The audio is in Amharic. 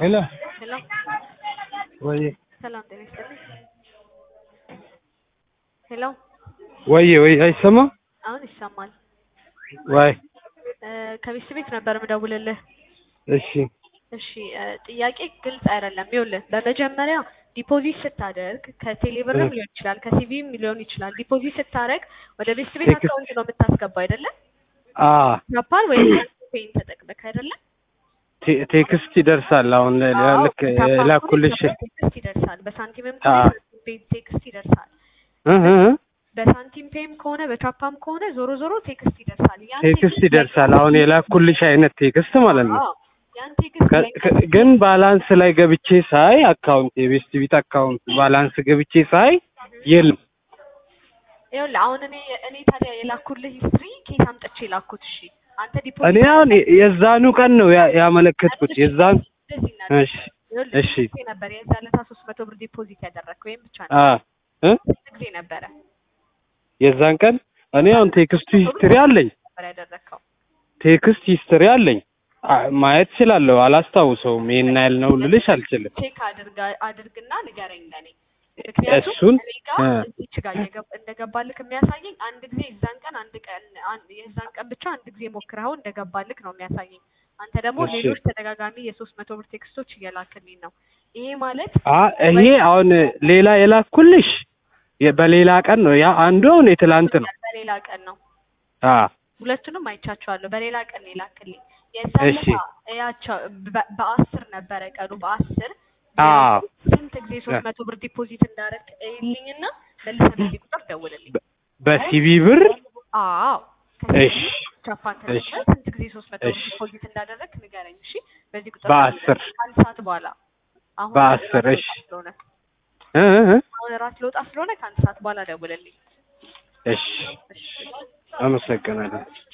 ሄሎ ሄሎ ወይ ሰላም ጤና ይስጥልኝ። ሄሎ ወይ ወይ አይሰማም አሁን ይሰማል። ወይ እ ከቤት ቤት ነበር የምደውልልህ። እሺ እሺ እ ጥያቄ ግልጽ አይደለም። ይኸውልህ በመጀመሪያ ዲፖዚት ስታደርግ ከቴሌብርም እ ሊሆን ይችላል ከሲቪም ሊሆን ይችላል። ዲፖዚት ስታደርግ ወደ ቤት ቤት ቴክስት አካውንት ነው የምታስገባው አይደለም? አ ጃፓን ወይም ፔይን ተጠቅመህ አይደለም? ቴ- ቴክስት ይደርሳል። አሁን ለ- አዎ ልክ በቻፓም ከሆነ ላኩልሽ ቻፓ ቴክስት ይደርሳል። በሳንቲምም አ ከሆነ ሳንቲም ፔይ ቴክስት ይደርሳል። እ እ እ በሳንቲም ፔይም ከሆነ በቻፓም ከሆነ ዞሮ ዞሮ ቴክስት ይደርሳል። ያን ቴክስት ቴክስት ላይ ይደርሳል። አሁን የላኩልሽ አይነት ቴክስት ማለት ነው። አዎ ያን ቴክስት ከ- ላይ ከ- ግን ባላንስ ላይ ገብቼ ሳይ አካውንት የቤስት ቢት አካውንት ባላንስ ገብቼ ሳይ የለም። ይኸውልህ አሁን እኔ እኔ ታዲያ የላኩልህ ሂስትሪ ኬት አምጥቼ ላኩት? እሺ አንተ እኔ ዲፖዚት አሁን የ- የዛኑ ቀን ነው ያ- ያመለከትኩት እሺ የዛን እንደዚህ እናድርግ። እሺ ይኸውልህ እሺ ስንት ጊዜ ነበር የዛ ዕለት ሶስት መቶ ብር ዲፖዚት ያደረግክ ወይም ብቻ አ ነበር? እ ስንት ጊዜ ነበረ? የዛን ቀን እኔ አሁን ቴክስቱ መቶ ብር ሂስትሪ አለኝ ነበር ያደረግከው? ቴክስት ሂስትሪ አለኝ አ- ማየት እችላለሁ። አላስታውሰውም። ይሄን ያህል ነው ልልሽ አልችልም። ቼክ አድርጋ አድርግና ንገረኝ ለኔ። ምክንያቱም እሱን እኔ ጋር እ እዚች ጋር እየገብ- እንደገባልክ የሚያሳየኝ አንድ ጊዜ የዛን ቀን አንድ ቀን አንድ የዛን ቀን ብቻ አንድ ጊዜ ሞክረኸው እንደገባልክ ነው የሚያሳየኝ። አንተ ደግሞ እሺ ሌሎች ተደጋጋሚ የሶስት መቶ ብር ቴክስቶች እየላክልኝ ነው። ይሄ ማለት አ ይሄ ወይ አሁን ሌላ የላኩልሽ የ- በሌላ ቀን ነው። ያ አንዱ አሁን የትላንት ነው። በሌላ ቀን ነው። አ ሁለቱንም አይቻቸዋለሁ። በሌላ ቀን ነው የላክልኝ። የዛን እሺ ለታ እያቸው በ- በአስር ነበረ ቀኑ በአስር አ ስንት ጊዜ ሶስት መቶ ብር ዲፖዚት እንዳደረግ እይልኝና መልሰህ በዚህ ቁጥር ደውልልኝ። በ- በሲቢ ብር አዎ እሺ ከሲቪ ጃፓን እሺ ተጠቅመህ ስንት ጊዜ ሶስት መቶ ብር እሺ ዲፖዚት እንዳደረግ ንገረኝ። እሺ በዚህ ቁጥር በአስር ደውልልኝ ከአንድ ሰዓት በኋላ አሁን በአስር ራት እሺ ልወጣ ስለሆነ እ እ እ አሁን ራት ልወጣ ስለሆነ ከአንድ ሰዓት በኋላ ደውልልኝ። እሺ እሺ አመሰግናለሁ።